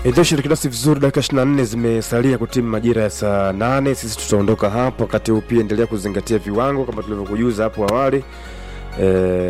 Ndio shiriki nasi vizuri, dakika 24 zimesalia kutimu majira ya saa nane. Sisi tutaondoka hapo, wakati huu pia endelea kuzingatia viwango kama tulivyokujuza hapo awali. E,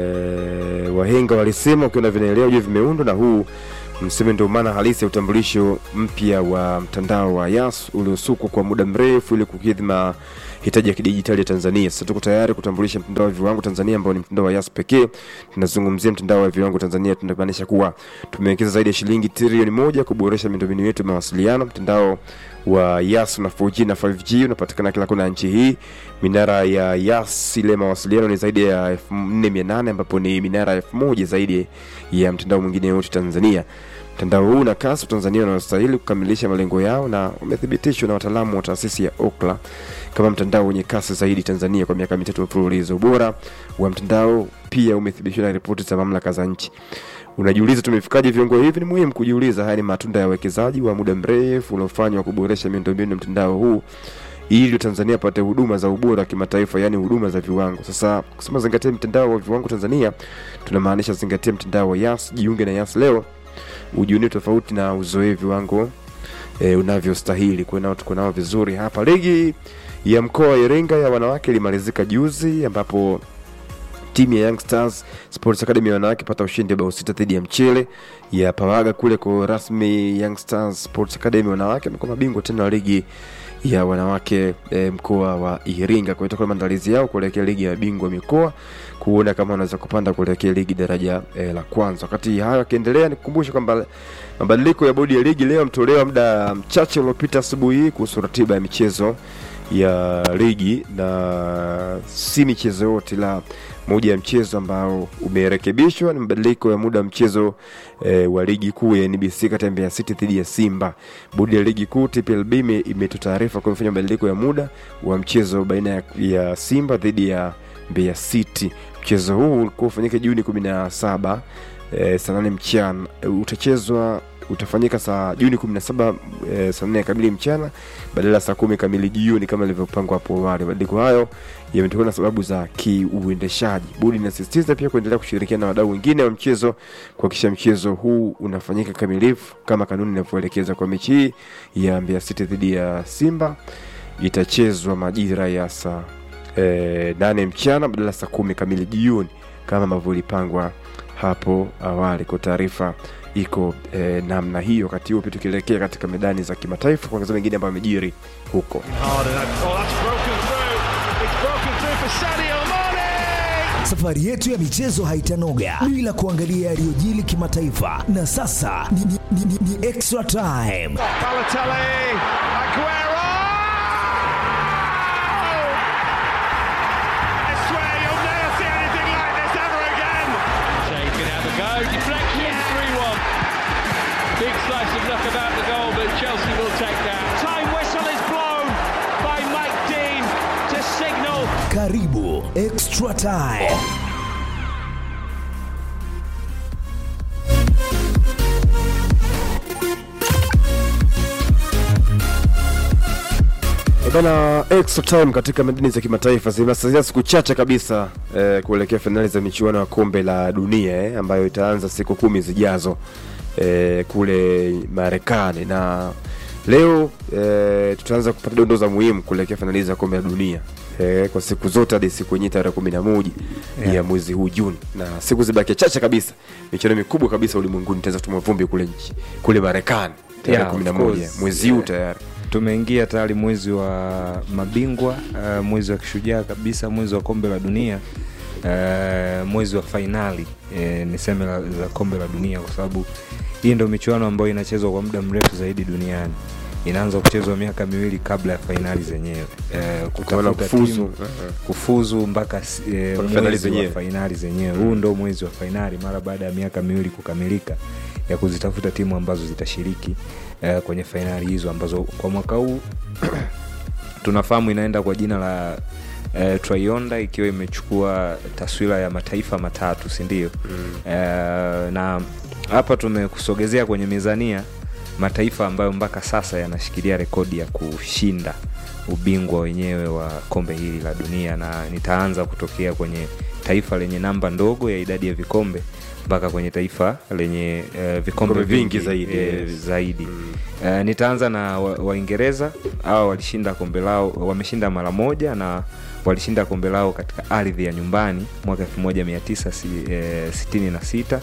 wahenga walisema ukiona vinaelea ujue vimeundwa, na huu mseme ndio maana halisi ya utambulisho mpya wa mtandao wa Yas uliosukwa kwa muda mrefu ili kukidhi mahitaji ya kidijitali ya Tanzania. Sasa tuko tayari kutambulisha mtandao wa viwango Tanzania ambao ni mtandao wa Yas pekee. Tunazungumzia mtandao wa viwango Tanzania, tunamaanisha kuwa tumewekeza zaidi ya shilingi trilioni moja kuboresha miundombinu yetu ya mawasiliano. Mtandao wa Yas na 4G na 5G unapatikana kila kona ya nchi hii. Minara ya Yas ile mawasiliano ni zaidi ya 4800 ambapo ni minara 1000 zaidi ya mtandao mwingine yote Tanzania. Mtandao huu na kasi Tanzania wanastahili kukamilisha malengo yao na umethibitishwa na wataalamu wa taasisi ya Ookla kama mtandao wenye kasi zaidi Tanzania kwa miaka mitatu mfululizo. Ubora wa mtandao pia umethibitishwa na ripoti za mamlaka za nchi. Unajiuliza tumefikaje viwango hivi? Ni muhimu kujiuliza. Haya ni matunda ya uwekezaji wa muda mrefu uliofanywa kuboresha miundombinu ya mtandao huu ili Tanzania apate huduma za ubora wa kimataifa, yaani huduma za viwango. Sasa kusema zingatia mtandao wa viwango Tanzania, tunamaanisha zingatia mtandao wa Yas. Jiunge na Yas leo ujiunie tofauti na uzoee viwango e, unavyostahili. Kwa nao tuko nao vizuri hapa. Ligi ya mkoa wa Iringa ya wanawake ilimalizika juzi ambapo timu ya Young Stars Sports Academy ya wanawake pata ushindi wa bao sita dhidi ya mchele ya Pawaga kule kwa rasmi. Young Stars Sports Academy wanawake amekuwa mabingwa tena wa ligi ya wanawake e, mkoa wa Iringa. Kwa hiyo itakuwa maandalizi yao kuelekea ligi ya bingwa mikoa kuona kama wanaweza kupanda kuelekea ligi daraja e, la kwanza. Wakati hayo yakiendelea, nikukumbusha kwamba mabadiliko ya bodi ya ligi leo yametolewa muda mchache uliopita asubuhi hii kuhusu ratiba ya michezo ya ligi na si michezo yote la moja ya mchezo ambao umerekebishwa ni mabadiliko ya muda wa mchezo e, wa ligi kuu ya NBC kati ya Mbeya City dhidi ya Simba. Bodi ya ligi kuu TPLB imetoa taarifa kwa imefanya mabadiliko ya muda wa mchezo baina ya, ya Simba dhidi ya Mbeya City. Mchezo huu ulikuwa ufanyike Juni 17 e, saa nane mchana e, utachezwa utafanyika saa Juni 17 e, saa nne kamili mchana badala ya saa kumi kamili jioni kama ilivyopangwa hapo awali. Mabadiliko hayo yametokana na sababu za kiuendeshaji. Bodi inasisitiza pia kuendelea kushirikiana na wadau wengine wa mchezo kuhakikisha mchezo huu unafanyika kamilifu kama kanuni inavyoelekeza. Kwa mechi hii ya Mbeya City dhidi ya Simba itachezwa majira ya saa e, nane mchana badala ya saa kumi kamili jioni kama ambavyo ilipangwa hapo awali. Kwa taarifa iko eh, namna hiyo. Wakati huo pia tukielekea katika medani za kimataifa kuangazia mengine ambayo amejiri huko. Safari yetu ya michezo haitanoga bila kuangalia yaliyojili kimataifa, na sasa ni, ni, ni, ni, ni extra time. Balotelli, Aguero! I swear you'll never see anything like this ever again. Shea can have a go. Deflection, 3 1. Big slice of luck about the goal, but Chelsea will take that. Time whistle is blown by Mike Dean to signal Karibu extra time. Bana, extra time katika medani za kimataifa zimesalia siku chache kabisa eh, kuelekea fainali za michuano ya kombe la dunia eh, ambayo itaanza siku kumi zijazo eh, kule Marekani na leo eh, tutaanza kupata dondoo za muhimu kuelekea fainali za kombe la dunia eh, kwa siku zote hadi siku yenyewe tarehe kumi na moja Yeah. ya mwezi huu Juni, na siku zibakia chache kabisa, michuano mikubwa kabisa ulimwenguni itaanza kutumwa vumbi kule nchi kule Marekani tarehe Yeah, kumi na of moja course. mwezi huu Yeah. tayari. tumeingia tayari mwezi wa mabingwa uh, mwezi wa kishujaa kabisa mwezi wa kombe la dunia uh, mwezi wa fainali uh, niseme la, za kombe la dunia kwa sababu hii ndo michuano ambayo inachezwa kwa muda mrefu zaidi duniani inaanza kuchezwa miaka miwili kabla ya fainali zenyewe uh, Kutokana na kutafuta kufuzu. timu kufuzu mpaka si- eh, Mpaka fainali mwezi zenyewe. wa fainali zenyewe huu ndo mwezi wa fainali mara baada ya miaka miwili kukamilika ya kuzitafuta timu ambazo zitashiriki eh, kwenye fainali hizo ambazo kwa mwaka huu tunafahamu inaenda kwa jina la eh, Trionda ikiwa imechukua taswira ya mataifa matatu sindio mm. eh, na hapa tumekusogezea kwenye mizania mataifa ambayo mpaka sasa yanashikilia rekodi ya kushinda ubingwa wenyewe wa kombe hili la dunia na nitaanza kutokea kwenye taifa lenye namba ndogo ya idadi ya vikombe mpaka kwenye taifa lenye uh, vikombe Vikombe vingi vingi zaidi, eh, yes. zaidi. Uh, nitaanza na wa- waingereza hao walishinda kombe lao wameshinda mara moja na walishinda kombe lao katika ardhi ya nyumbani mwaka 1966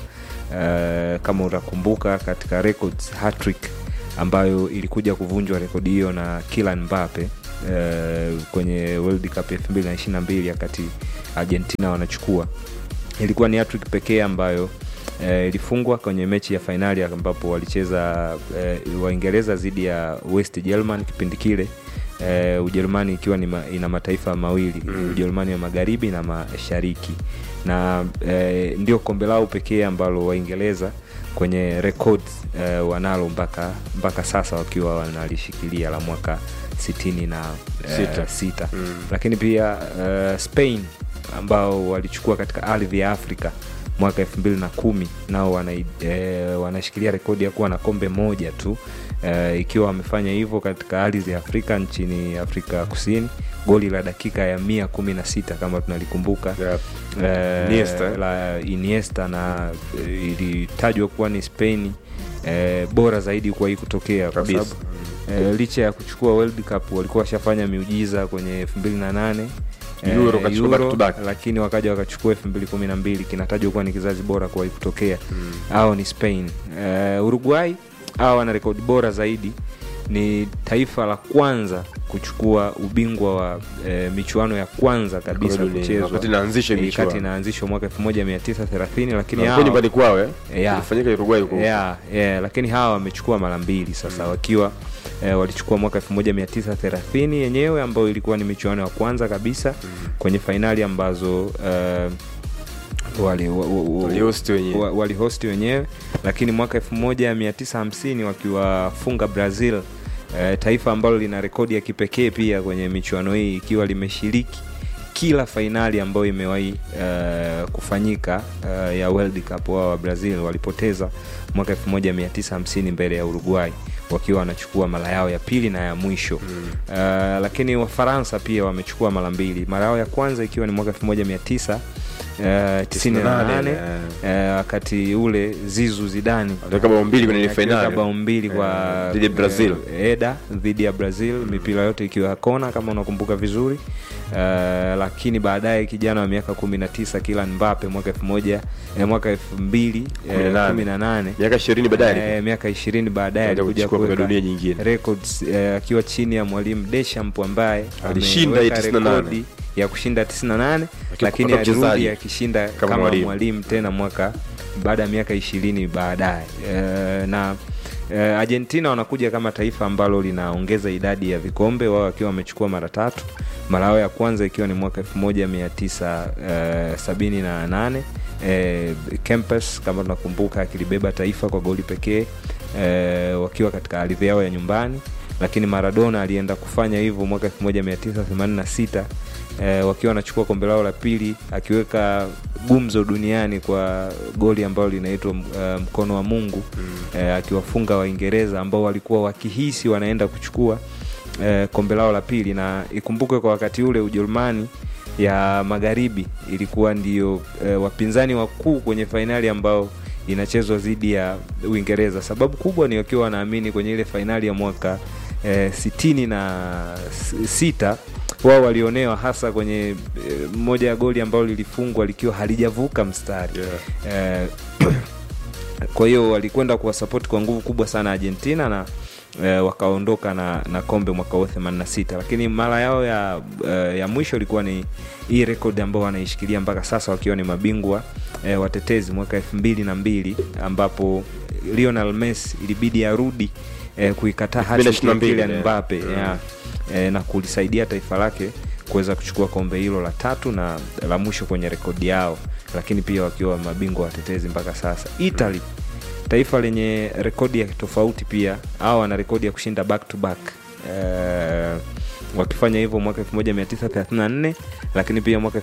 uh, kama utakumbuka katika records hat-trick ambayo ilikuja kuvunjwa rekodi hiyo na Kylian Mbappe uh, kwenye World Cup 2022 wakati Argentina wanachukua ilikuwa ni hat-trick pekee ambayo eh, ilifungwa kwenye mechi ya fainali ambapo walicheza eh, waingereza dhidi ya west german kipindi kile eh, ujerumani ikiwa ni ma, ina mataifa mawili mm. ujerumani ya magharibi na mashariki na eh, ndio kombe lao pekee ambalo waingereza kwenye records eh, wanalo mpaka mpaka sasa wakiwa wanalishikilia la mwaka sitini na eh, Sita. sita. Mm. lakini pia eh, spain ambao walichukua katika ardhi ya afrika mwaka elfu mbili na kumi nao wana, e, wanashikilia rekodi ya kuwa na kombe moja tu e, ikiwa wamefanya hivyo katika ardhi ya afrika nchini afrika kusini goli la dakika ya mia kumi na sita kama tunalikumbuka Yep. Eh, Iniesta. la Iniesta na eh, ilitajwa kuwa ni Spain eh, bora zaidi kuwahi kutokea kwa Kabisa. sababu eh, licha ya kuchukua World Cup walikuwa washafanya miujiza kwenye 2008 eh, Euro wakachukua back to back. lakini wakaja wakachukua 2012 kinatajwa kuwa ni kizazi bora kuwahi kutokea hao ni Spain eh, Uruguay hao wana rekodi bora zaidi ni taifa la kwanza kuchukua ubingwa wa e, michuano ya kwanza kabisa Kombe la dunia, kuchezwa wakati inaanzishwa Eh, michuano. wakati inaanzishwa mwaka 1930 lakini Na hawa- kwa nyumbani kwao eh? Yeah. ilifanyika Uruguay huko yeah, yeah, lakini hawa wamechukua mara mbili sasa wakiwa eh, walichukua mwaka 1930 yenyewe ambayo ilikuwa ni michuano ya kwanza kabisa kwenye fainali ambazo eh, wali, wa, wa, wa, Walihost wenyewe. wa- walihosti wenyewe lakini mwaka 1950 wakiwafunga brazil eh, taifa ambalo lina rekodi ya kipekee pia kwenye michuano hii ikiwa limeshiriki kila fainali ambayo imewahi uh, kufanyika uh, ya world cup wao wa brazil walipoteza mwaka 1950 mbele ya uruguay wakiwa wanachukua mara yao ya pili na ya mwisho mm. uh, lakini wafaransa pia wamechukua mara mbili mara yao ya kwanza ikiwa ni mwaka 1900 Uh, 98 eh. uh, wakati ule zizu zidani Aliweka bao mbili kwenye ile Akiweka fainali. bao mbili kwa Eh, dhidi ya Brazil. eh, eda dhidi ya brazil mipira yote ikiwa ya kona kama unakumbuka vizuri uh, lakini baadaye kijana wa miaka 19 kilan mbape mwaka elfu moja eh, mwaka elfu mbili eh, Kumi na nane. kumi na nane miaka ishirini baadaye Eh, miaka ishirini baadaye Akaja alikuja kuchukua kombe la kuweka dunia nyingine. records eh, akiwa chini ya mwalimu Deschamps ambaye Alishinda ameweka hii 98. rekodi ya kushinda 98 lakini kama alirudi mchezaji, akishinda kama kama, mwalimu. mwalimu. tena mwaka baada ya miaka ishirini baadaye eh, na eh, argentina wanakuja kama taifa ambalo linaongeza idadi ya vikombe wao wakiwa wamechukua mara tatu mara yao ya kwanza ikiwa ni mwaka 1978 eh, Kempes kama tunakumbuka akilibeba taifa kwa goli pekee eh, wakiwa katika ardhi yao ya nyumbani lakini maradona alienda kufanya hivyo mwaka 1986 eh, wakiwa wanachukua kombe lao la pili akiweka gumzo duniani kwa goli ambalo linaitwa uh, mkono wa mungu mm. eh, akiwafunga waingereza ambao walikuwa wakihisi wanaenda kuchukua eh, kombe lao la pili na ikumbukwe kwa wakati ule ujerumani ya magharibi ilikuwa ndio eh, wapinzani wakuu kwenye fainali ambao inachezwa dhidi ya uingereza sababu kubwa ni wakiwa wanaamini kwenye ile fainali ya mwaka eh, sitini na s- sita wao walionewa hasa kwenye eh, moja ya goli ambalo lilifungwa likiwa halijavuka mstari Yeah. eh, kwa hiyo walikwenda kuwasapoti kwa nguvu kubwa sana argentina na eh, wakaondoka na, na kombe mwaka huo 86 lakini mara yao ya, eh, ya mwisho ilikuwa ni hii rekodi ambao wanaishikilia mpaka sasa wakiwa ni mabingwa eh, watetezi mwaka elfu mbili na mbili ambapo lionel messi ilibidi arudi eh, kuikataa hati ya 2022, Kylian yeah. Mbappe Mm. yeah, eh, na kulisaidia taifa lake kuweza kuchukua kombe hilo la tatu na la mwisho kwenye rekodi yao lakini pia wakiwa mabingwa watetezi mpaka sasa italy taifa lenye rekodi ya tofauti pia au wana rekodi ya kushinda back to back eh, wakifanya hivyo mwaka 1934 lakini pia mwaka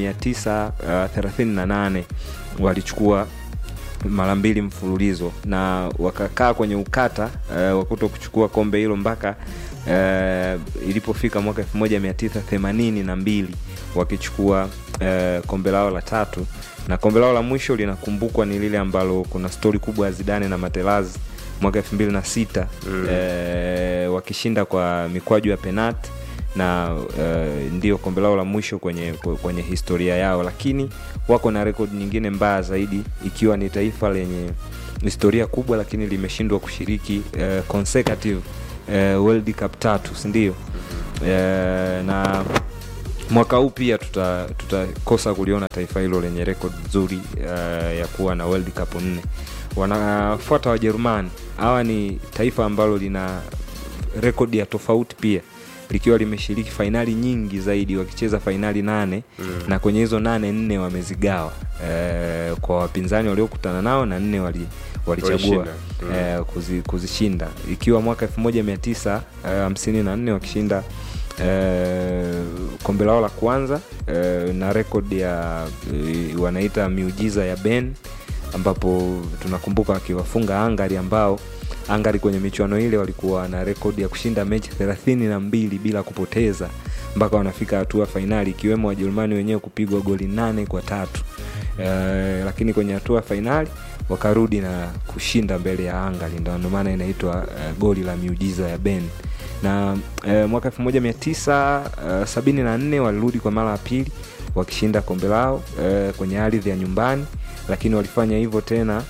1938 walichukua mara mbili mfululizo na wakakaa kwenye ukata uh, wa kuto kuchukua kombe hilo mpaka uh, ilipofika mwaka 1982 wakichukua eh, kombe lao la tatu na kombe lao la mwisho linakumbukwa ni lile ambalo kuna stori kubwa ya Zidane na Materazzi mwaka elfu mbili na sita mm. eh, wakishinda kwa mikwaju ya penati na uh, ndio kombe lao la mwisho kwenye, kwenye historia yao lakini wako na rekodi nyingine mbaya zaidi ikiwa ni taifa lenye historia kubwa lakini limeshindwa kushiriki uh, consecutive uh, world cup tatu sindio uh, na mwaka huu pia tutakosa tuta tutakosa kuliona taifa hilo lenye rekodi nzuri uh, ya kuwa na world cup nne wanafuata wajerumani hawa ni taifa ambalo lina rekodi ya tofauti pia likiwa limeshiriki fainali nyingi zaidi wakicheza fainali nane mm. na kwenye hizo nane nne wamezigawa e, kwa wapinzani waliokutana nao na nne wali walichagua mm. e, kuzi, kuzishinda ikiwa mwaka 1954 e, wakishinda e, kombe lao la kwanza e, na rekodi ya e, wanaita miujiza ya ben ambapo tunakumbuka wakiwafunga angari ambao angari kwenye michuano ile walikuwa na rekodi ya kushinda mechi thelathini na mbili bila kupoteza mpaka wanafika hatua fainali ikiwemo wajerumani wenyewe kupigwa goli nane kwa tatu e, lakini kwenye hatua fainali wakarudi na kushinda mbele ya angari ndo maana inaitwa uh, goli la miujiza ya ben na uh, mwaka 1974 uh, walirudi kwa mara ya pili wakishinda kombe lao uh, kwenye ardhi ya nyumbani lakini walifanya hivyo tena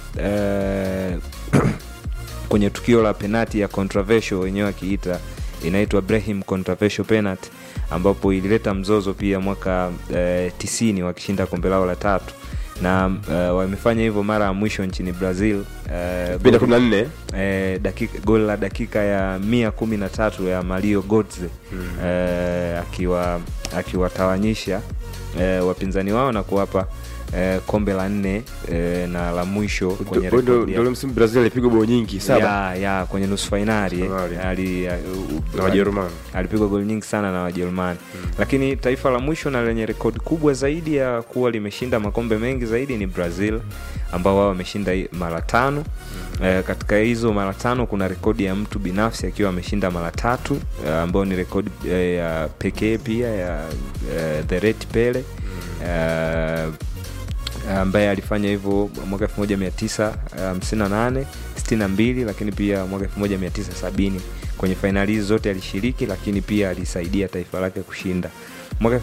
uh, kwenye tukio la penati ya controversial wenyewe akiita inaitwa brahim controversial penalty ambapo ilileta mzozo pia mwaka uh, tisini wakishinda kombe lao la tatu na uh, wamefanya hivyo mara ya mwisho nchini brazil uh, Bila kumi na nne eh, dakika goli la dakika ya mia kumi na tatu ya mario godze mm. eh, akiwa akiwatawanyisha eh, wapinzani wao na kuwapa eh, kombe la nne eh, na la mwisho kwenye Ndo- ndo- rekodi ya- ndo ule msimu brazil alipigwa bao nyingi saba ya, ya kwenye nusu fainali eh, Fainali. ali- ya- u- na wajerumani alipigwa goli nyingi sana na wajerumani mm. lakini taifa la mwisho na lenye rekodi kubwa zaidi ya kuwa limeshinda makombe mengi zaidi ni brazil ambao wao wameshinda i- mara tano mm. e, katika hizo mara tano kuna rekodi ya mtu binafsi akiwa ameshinda mara tatu e, ambayo ni rekodi e, ya pekee pia ya e, the red pele mm. e, ambaye alifanya hivyo mwaka 1958 62 lakini pia mwaka 1970 kwenye fainali hizi zote alishiriki lakini pia alisaidia taifa lake kushinda mwaka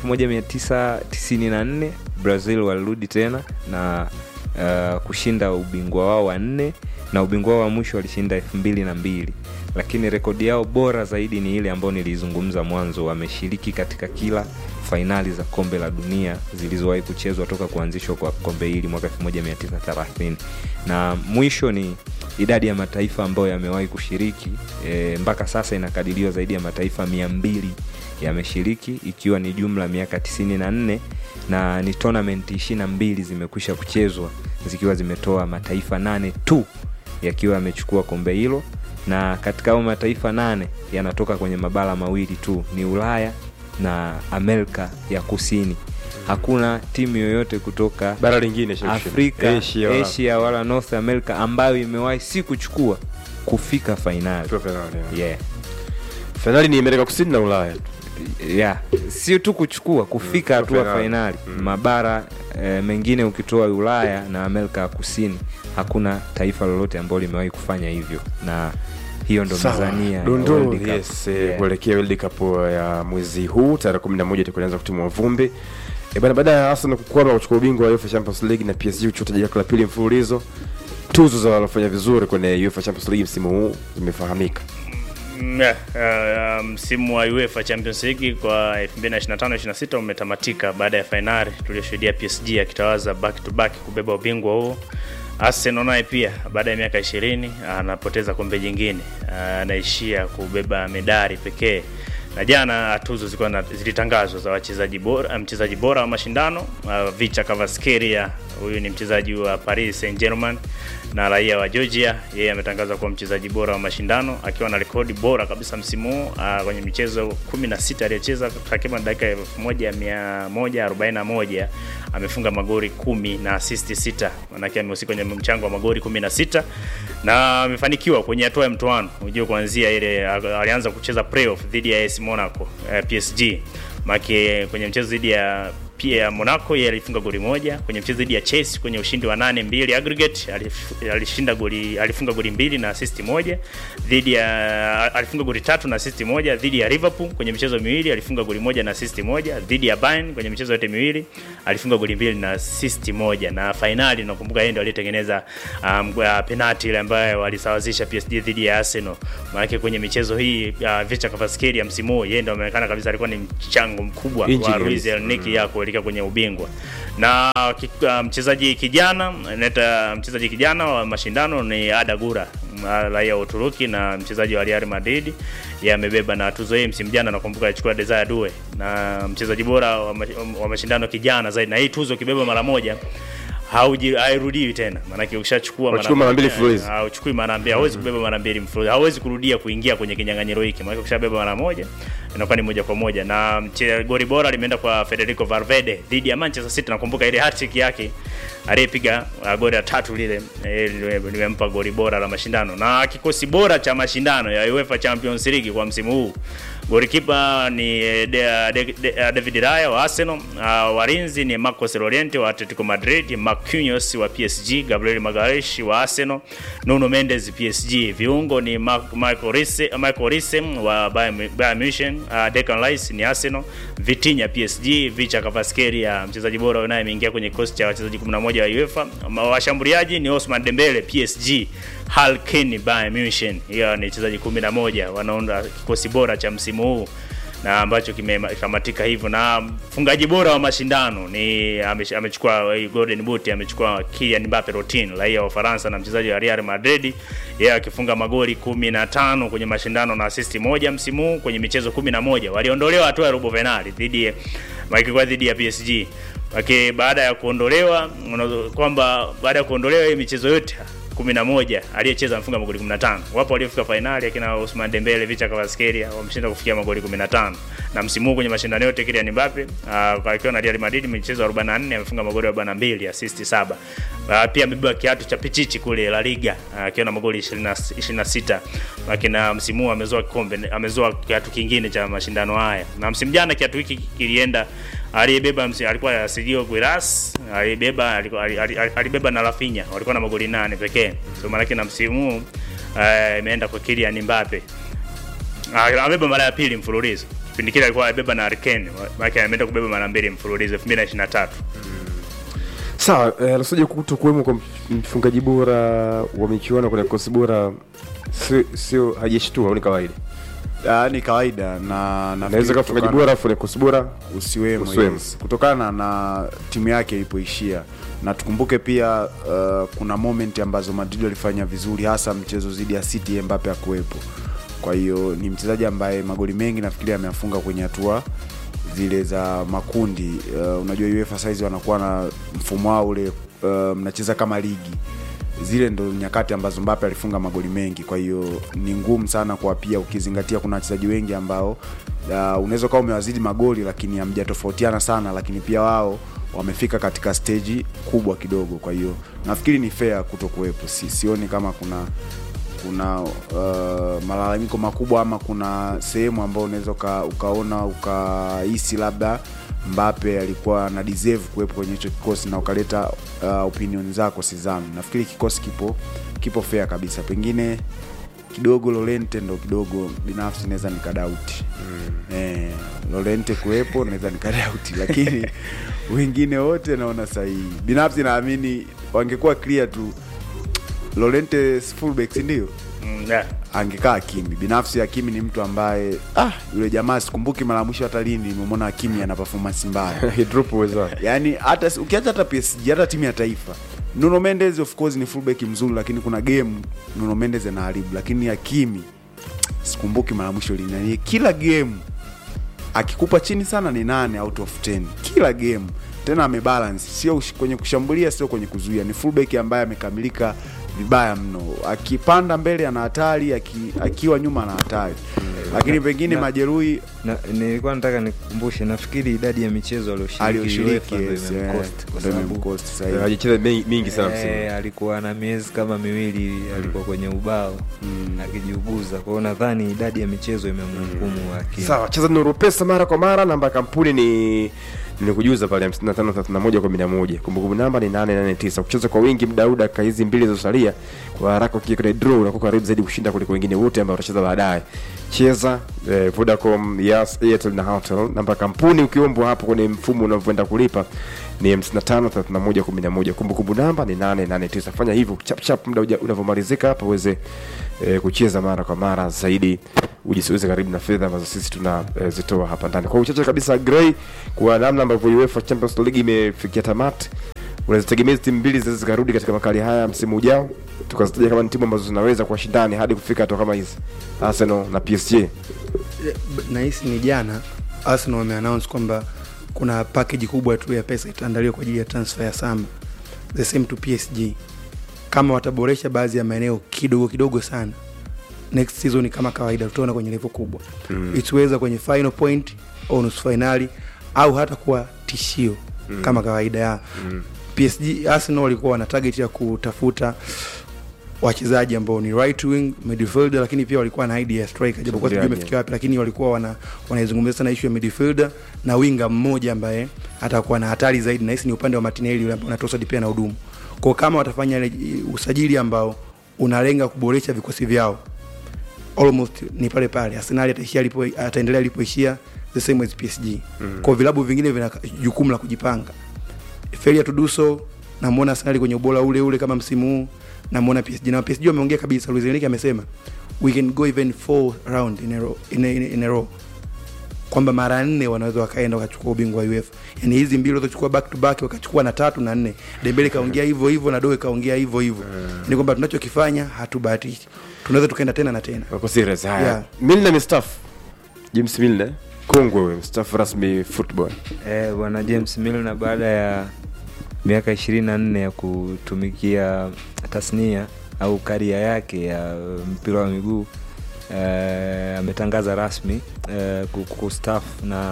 1994 brazil walirudi tena na uh, kushinda ubingwa wao wa nne na ubingwa wao wa mwisho walishinda elfu mbili na mbili lakini rekodi yao bora zaidi ni ile ambayo niliizungumza mwanzo wameshiriki katika kila fainali za kombe la dunia zilizowahi kuchezwa toka kuanzishwa kwa kombe hili mwaka 1930 na mwisho ni idadi ya mataifa ambayo yamewahi kushiriki e, mpaka sasa inakadiriwa zaidi ya mataifa mia mbili yameshiriki ikiwa ni jumla miaka 94 na ni tournament 22 zimekwisha kuchezwa zikiwa zimetoa mataifa nane tu yakiwa yamechukua kombe hilo na katika hao mataifa nane yanatoka kwenye mabara mawili tu ni ulaya na amerika ya kusini hakuna timu yoyote kutoka bara lingine shirikisho. afrika Asia, asia, wala- wala north america ambayo imewahi si kuchukua kufika fainali Kwa finali, yeah. yeah. fainali ni amerika kusini na ulaya yeah. sio tu kuchukua kufika Mm, hatua fainali. fainali mabara e, mengine ukitoa ulaya na amerika ya kusini hakuna taifa lolote ambalo limewahi kufanya hivyo na hiyo ndo Sawa. mizania ya dondoo World Cup. yes, eh, Yeah. kuelekea world cup ya mwezi huu tarehe kumi na moja tukuanza kutimua vumbi e bana baada ya arsenal kukwama kuchukua ubingwa wa uefa champions league na psg kuchukua taji lake la pili mfululizo tuzo za waliofanya vizuri kwenye uefa champions league msimu huu zimefahamika Mm, yeah, uh, msimu wa UEFA Champions League kwa 2025-26 umetamatika baada ya fainali tuliyoshuhudia PSG akitawaza back to back kubeba ubingwa huo. Arsenal naye pia baada ya miaka 20 anapoteza kombe jingine, anaishia kubeba medali pekee. Na jana tuzo zilikuwa na- zilitangazwa za wachezaji bora, mchezaji bora wa mashindano uh, Vicha Kvaratskhelia, huyu ni mchezaji wa Paris Saint-Germain na raia wa Georgia. Yeye ametangazwa kuwa mchezaji bora wa mashindano akiwa na rekodi bora kabisa msimu huu uh, kwenye michezo 16 aliyocheza takriban dakika 1141 amefunga magoli kumi na assist sita, manake amehusika kwenye mchango wa magoli 16 na amefanikiwa kwenye hatua ya mtoano. Unajua kuanzia ile alianza kucheza playoff dhidi ya AS Monaco eh, PSG make kwenye mchezo dhidi ya pia Monaco yeye alifunga goli moja kwenye mchezo dhidi ya Chelsea kwenye ushindi wa 8-2 aggregate alif- alishinda goli alifunga goli mbili na assist moja dhidi ya alifunga goli tatu na assist moja dhidi ya Liverpool kwenye michezo miwili alifunga goli moja na assist moja dhidi ya Bayern kwenye michezo yote miwili alifunga goli mbili na assist moja na fainali nakumbuka yeye ndo aliyetengeneza um, uh, penalty ile ambayo walisawazisha PSG dhidi ya Arsenal maana kwenye michezo hii uh, Vicha Kvaratskhelia msimu huu yeye ndo ameonekana kabisa alikuwa ni mchango mkubwa Injury wa Luis kabisa. Enrique ya kuelekea kwenye ubingwa na ki- uh, mchezaji kijana naita mchezaji kijana wa mashindano ni Ada Gura m- raia wa Uturuki na mchezaji wa Real Madrid yeye amebeba na tuzo hii msimu jana nakumbuka alichukua Desire Due na mchezaji bora wa, mash, wa mashindano kijana zaidi na hii tuzo kibeba mara moja hauji hairudiwi tena maanake ukishachukua Wachukua mara mbili moja, mfululizo. hauchukui mara mbili hauwezi kubeba mara mbili mfululizo hauwezi kurudia kuingia kwenye kinyang'anyiro hiki maana ukishabeba mara moja inakuwa ni moja kwa moja na mche- goli bora limeenda kwa Federico Valverde dhidi ya Manchester City nakumbuka ile hat-trick yake aliyepiga uh, goli la tatu lile eh, lime- limempa goli bora la mashindano na kikosi bora cha mashindano ya UEFA Champions League kwa msimu huu golikipa ni eh, de, de, de, uh, David Raya wa Arsenal uh, walinzi ni Marcos Llorente wa Atletico Madrid Marquinhos wa PSG Gabriel Magalhaes wa Arsenal Nuno Mendes PSG viungo ni Ma- Michael Risse Michael Risse wa Bayern Bayern Munich uh, Declan Rice ni Arsenal Vitinha PSG Vicha Kvaratskhelia mchezaji bora naye ameingia kwenye kikosi cha wachezaji 11 wa UEFA Ma- washambuliaji ni Osman Dembele PSG Harry Kane Bayern Munich hiyo ni wachezaji 11 wanaunda kikosi bora cha msimu huu na ambacho kimetamatika hivyo na mfungaji bora wa mashindano ni ame- amechukua hii golden boot amechukua Kylian Mbappe Rotin raia wa Ufaransa na mchezaji wa Real Madrid yeye akifunga magoli 15 kwenye mashindano na assist moja msimu huu kwenye michezo 11 waliondolewa hatua ya robo finali dhidi ya wakikuwa dhidi ya PSG Waki, baada ya kuondolewa unaweza- kwamba baada ya kuondolewa hii michezo yote 11 aliyecheza amefunga magoli 15. Wapo waliofika fainali akina Ousmane Dembele, Vicha Kvaratskhelia wameshinda kufikia magoli 15. Na msimu huu kwenye mashindano yote Kylian Mbappe uh, akiwa na Real Madrid michezo 44 amefunga magoli 42, assist 7. Uh, pia amebeba kiatu cha pichichi kule La Liga ah, akiwa na magoli 20 26. Lakini msimu huu amezoa kikombe amezoa kiatu kingine cha mashindano haya. Na msimu jana kiatu hiki kilienda aliyebeba msi- alikuwa Sergio Guiras alibeba alikuwa- ali- ali- alibeba na Rafinha walikuwa na magoli nane pekee so maana na msimu huu eh, imeenda kwa Kylian Mbappe Ah, amebeba mara ya pili mfululizo kipindi kile alikuwa amebeba na Harry Kane maana ameenda kubeba mara mbili mfululizo 2023 sawa eh, lasoja kuto kuwemo kwa mfungaji bora wa michuano kwenye kikosi bora sio sio hajashtua au ni kawaida Ah, ni kawaida na naweza nafikiri kama mfungaji kutokana- bora afu kwenye kikosi bora usiwemo, Usiwemo. yes. kutokana na timu yake ilipoishia na tukumbuke pia uh, kuna moment ambazo Madrid walifanya vizuri hasa mchezo dhidi ya City Mbappe akuwepo kwa hiyo ni mchezaji ambaye magoli mengi nafikiri ameyafunga kwenye hatua zile za makundi uh, unajua UEFA saizi wanakuwa na mfumo wao ule uh, mnacheza kama ligi zile ndo nyakati ambazo Mbappe alifunga magoli mengi, kwa hiyo ni ngumu sana kwa pia ukizingatia kuna wachezaji wengi ambao uh, unaweza ukawa umewazidi magoli lakini hamjatofautiana sana, lakini pia wao wamefika katika steji kubwa kidogo. Kwa hiyo nafikiri ni fair kuto kuwepo, si, sioni kama kuna kuna uh, malalamiko makubwa ama kuna sehemu ambayo unaweza uka, ukaona ukahisi labda Mbappe alikuwa na deserve kuwepo kwenye hicho kikosi na ukaleta uh, opinion zako sizami. Nafikiri kikosi kipo kipo fair kabisa, pengine kidogo Lorente ndo kidogo binafsi naweza nikadauti mm. eh, Lorente kuwepo naweza nikadauti, lakini wengine wote naona sahihi. Binafsi naamini wangekuwa clear tu Lorente si fullback si ndio? mm, yeah. angekaa Hakimi. Binafsi Hakimi ni mtu ambaye ah, yule jamaa sikumbuki mara ya mwisho hata lini nimemwona Hakimi ana performance mbaya. He drop uwezo wake. Yaani hata ukiacha hata PSG hata timu ya taifa. Nuno Mendes of course ni fullback mzuri lakini kuna game Nuno Mendes anaharibu lakini Hakimi sikumbuki mara ya mwisho lini. Yaani kila game akikupa chini sana ni nane out of 10 kila game tena amebalance sio ush- kwenye kushambulia sio kwenye kuzuia ni fullback ambaye amekamilika vibaya mno akipanda mbele ana hatari aki, akiwa nyuma ana hatari lakini pengine majeruhi na, nilikuwa nataka nikukumbushe nafikiri idadi ya michezo aliyoshiriki aliyoshiriki UEFA ndio yes, imemcost, eh, kwa ndio sababu, imemcost sasa hivi. hajacheza mi- mingi sana msimu eh, alikuwa na miezi kama miwili alikuwa kwenye ubao akijiuguza kwa hiyo nadhani idadi ya michezo imemhukumu akili sawa cheza nuru pesa mara kwa mara namba ya kampuni ni nikujuza pale 553111 kumbukumbu namba ni 889 kucheza kwa wingi mdau dakika hizi mbili zilizosalia kwa haraka ukiwa kwenye draw unakuwa karibu zaidi kushinda kuliko wengine wote ambao watacheza baadaye cheza eh, vodacom yas airtel na hotel namba ya kampuni ukiombwa hapo kwenye mfumo unavyoenda kulipa ni 553111 kumbukumbu namba ni 889 fanya hivyo chapchap muda uja- unavyomalizika hapa uweze eh, kucheza mara kwa mara zaidi ujisiweze karibu na fedha ambazo sisi tunazitoa hapa ndani kwa uchache kabisa Gray kwa namna ambavyo UEFA Champions League imefikia tamati unazitegemea hizi timu mbili zinaweza zikarudi katika makali haya msimu ujao tukazitaja kama ni timu ambazo zinaweza kuwa shindani hadi kufika hatua kama hizi Arsenal na PSG nahisi ni jana arsenal wameannounce kwamba kuna package kubwa tu ya pesa itaandaliwa kwa ajili ya transfer ya samba the same to psg kama wataboresha baadhi ya maeneo kidogo kidogo sana next season kama kawaida tutaona kwenye level kubwa mm. ituweza kwenye final point au nusu fainali au hata kuwa tishio mm. kama kawaida ya mm. psg arsenal walikuwa wana target ya kutafuta wachezaji ambao ni right wing midfielder lakini pia walikuwa na idea ya striker japokuwa sijui Mshambuliaji. imefikia wapi lakini walikuwa wana wanaizungumzia sana issue ya midfielder na winga mmoja ambaye atakuwa na hatari zaidi na hisi ni upande wa Martinelli yule ambao anatosa pia na hudumu kwa kama watafanya ile usajili ambao unalenga kuboresha vikosi vyao almost ni pale pale Arsenal ataishia alipo ataendelea alipoishia the same as PSG mm. kwa vilabu vingine vina jukumu la kujipanga failure to do so namuona Arsenal kwenye ubora ule ule kama msimu huu namuona PSG na PSG wameongea kabisa Luis Enrique amesema we can go even four round in a row, in a, in a, in a row kwamba mara nne wanaweza wakaenda wakachukua ubingwa wa UEFA. Yani hizi mbili walizochukua back to back wakachukua na tatu na nne. Dembele kaongea hivyo hivyo na Doe kaongea hivyo hivyo. Yani kwamba tunachokifanya hatubahatishi. Tunaweza tukaenda tena na tena. wako serious haya Yeah. Milner mstaafu James Milner kongwe wewe mstaafu rasmi football Eh, bwana James Milner baada ya miaka ishirini na nne ya kutumikia tasnia au karia yake ya mpira wa miguu eh, ametangaza rasmi eh, ku- kustaafu na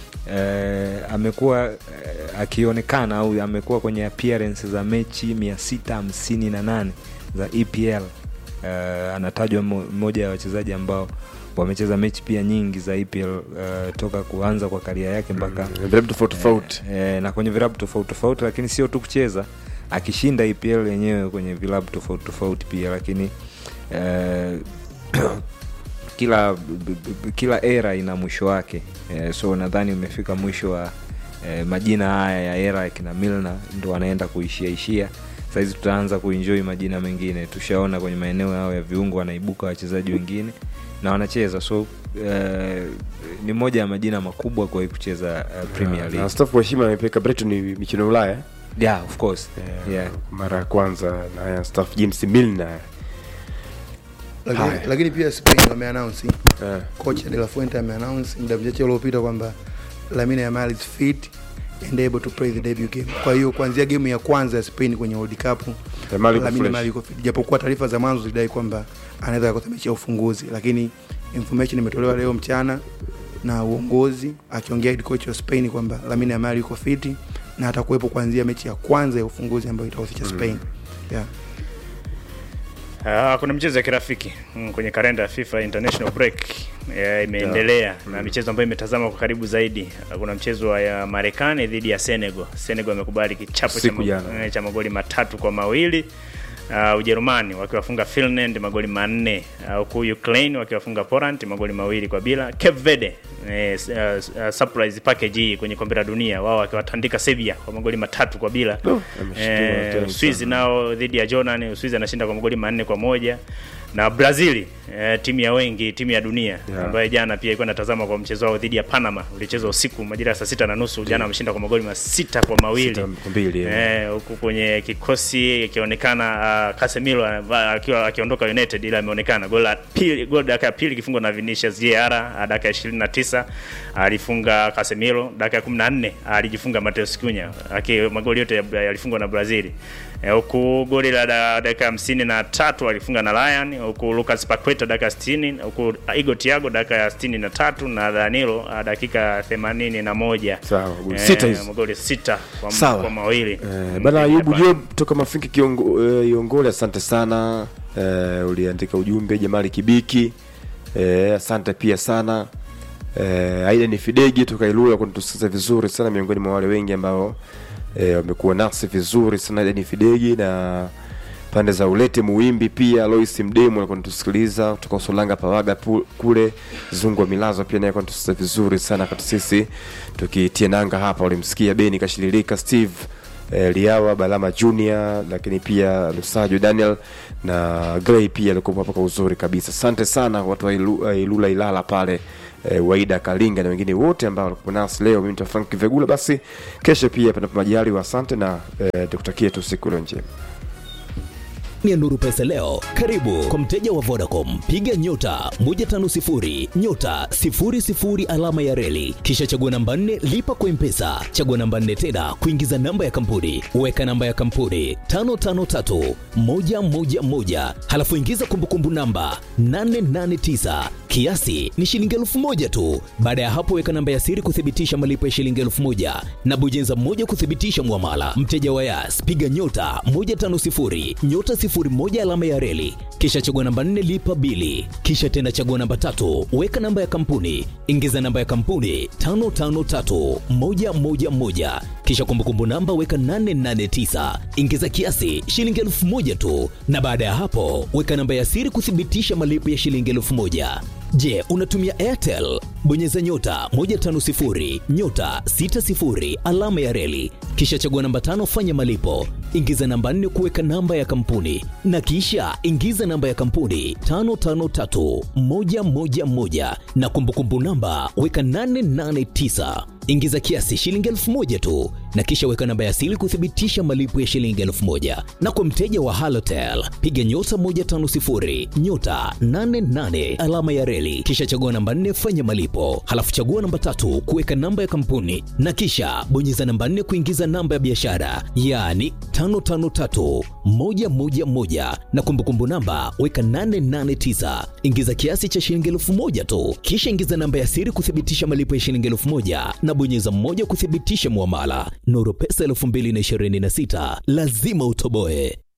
eh, amekuwa eh, akionekana au amekuwa kwenye appearance za mechi mia sita hamsini na nane za EPL eh, anatajwa mo- mmoja ya wachezaji ambao wamecheza mechi pia nyingi za EPL uh, toka kuanza kwa karia yake mpaka vilabu tofauti tofauti e, na kwenye vilabu tofauti tofauti lakini sio tu kucheza akishinda EPL yenyewe kwenye vilabu tofauti tofauti pia lakini e, kila b- b- kila era ina mwisho wake e, so nadhani umefika mwisho wa e, majina haya ya era ya kina Milner ndo wanaenda kuishia ishia sahizi tutaanza kuenjoy majina mengine tushaona kwenye maeneo yao ya viungo wanaibuka wachezaji wengine na wanacheza so eh, ni moja ya majina makubwa kwa kucheza uh, Premier na League. staff wa heshima amepeleka Brighton ni michuano ya Ulaya Yeah, of course. Yeah. mara ya kwanza na haya staff James Milner Lakini, Haya. lakini pia Spain wameannounce eh. kocha De La Fuente ameannounce muda mchache uliopita kwamba Lamine Yamal is fit and able to play the debut game. Kwa hiyo kuanzia game ya kwanza ya Spain kwenye World Cup Yamal yuko Lamine fresh. Yamal yuko fit. Japokuwa taarifa za mwanzo zilidai kwamba anaweza kukosa mechi ya ufunguzi, lakini information imetolewa leo mchana na uongozi akiongea head coach wa Spain kwamba Lamine Yamal yuko fit na atakuwepo kuanzia mechi ya kwanza ya ufunguzi ambayo itahusisha Spain. Yeah. Uh, kuna michezo ya kirafiki mm, kwenye kalenda ya FIFA International Break eh, imeendelea na michezo ambayo imetazama kwa karibu zaidi. Uh, kuna mchezo wa ya Marekani dhidi ya Senegal. Senegal amekubali kichapo cha, Siku ma- jana. eh, cha magoli matatu kwa mawili. Uh, Ujerumani wakiwafunga Finland magoli manne uh, huku Ukraine wakiwafunga Poland magoli mawili kwa bila. Cape Verde eh, s- uh, uh, surprise package hii kwenye kombe la dunia wao wakiwatandika Serbia kwa magoli matatu kwa bila. ameshtua Eh, tena Uswizi sana. nao dhidi ya Jordan, Uswizi anashinda kwa magoli manne kwa moja na Brazil eh, timu ya wengi, timu ya dunia Yeah. ambayo jana pia ilikuwa inatazama kwa mchezo wao dhidi ya Panama ulichezwa usiku majira ya saa sita na nusu. Jana wameshinda kwa magoli masita kwa mawili Sita kwa mbili, yeah. eh, huku kwenye kikosi ikionekana uh, Casemiro uh, akiwa akiondoka United, ila ameonekana goli la pili, goli dakika ya pili ikifungwa na Vinicius Jr uh, dakika ya 29 alifunga Casemiro, dakika ya 14 alijifunga Mateus Cunha, aki magoli yote ya- yalifungwa na Brazil. Eh, huku goli la da- dakika hamsini na tatu alifunga na Ryan, huku Lucas Paqueta dakika 60 huku Igo Thiago dakika ya 63 na Danilo ah, dakika ya 81 Sawa, goli sita hizo. magoli sita kwa, Sawa. kwa mawili Eh, bana Ayubu Job toka Mafinki kiongo, eh, Iongole, asante sana eh, uliandika ujumbe. Jamali Kibiki eh, asante pia sana eh, Aida ni Fidegi toka Ilula kunitusikiza vizuri sana, miongoni mwa wale wengi ambao eh, wamekuwa nasi vizuri sana. Aida ni Fidegi na pande za Ulete Muwimbi pia Lois Mdemu alikuwa anatusikiliza kutoka Usolanga Pawaga pu- kule Zungu wa Milazo pia naye alikuwa anatusikiliza vizuri sana kati sisi tukitia nanga hapa. Ulimsikia Beni Kashililika Steve eh, Liawa Balama Junior, lakini pia Lusajo Daniel na Gray pia alikuwa hapa kwa uzuri kabisa. Asante sana watu wa Ilu, uh, Ilula Ilala pale eh, Waida Kalinga na wengine wote ambao walikuwa nasi leo. Mimi ni Frank Vegula, basi kesho pia panapo majaliwa. Asante na eh, tukutakie tu siku ile njema. ya Nuru Pesa leo. Karibu kwa mteja wa Vodacom, piga nyota 150 nyota 00 alama ya reli, kisha chagua namba 4 lipa kwa Mpesa, chagua namba 4 tena kuingiza namba ya kampuni, weka namba ya kampuni 553 111, halafu ingiza kumbukumbu namba 889 kiasi ni shilingi elfu moja tu. Baada ya hapo, weka namba ya siri kuthibitisha malipo ya shilingi elfu moja na bonyeza moja kuthibitisha mwamala. Mteja wa Yas, piga nyota 150 nyota 01 alama ya reli, kisha chagua namba 4 lipa bili, kisha tena chagua namba tatu, weka namba ya kampuni, ingiza namba ya kampuni 553111 kisha kumbukumbu namba weka 889 ingiza kiasi shilingi elfu moja tu, na baada ya hapo weka namba ya siri kuthibitisha malipo ya shilingi elfu moja. Je, unatumia Airtel? Bonyeza nyota 150 nyota 60 alama ya reli, kisha chagua namba tano, fanya malipo, ingiza namba nne kuweka namba ya kampuni, na kisha ingiza namba ya kampuni 553111 na kumbukumbu namba weka 889 ingiza kiasi shilingi elfu moja tu na kisha weka namba ya siri kuthibitisha malipo ya shilingi elfu moja na kwa mteja wa halotel piga nyota 150 nyota 88 alama ya reli kisha chagua namba 4 fanya malipo halafu chagua namba tatu kuweka namba ya kampuni na kisha bonyeza namba 4 kuingiza namba ya biashara yaani 553111 na kumbukumbu namba weka 889 ingiza kiasi cha shilingi elfu moja tu kisha ingiza namba ya siri kuthibitisha malipo ya shilingi elfu moja na bonyeza moja kuthibitisha mwamala nuru pesa 2026 lazima utoboe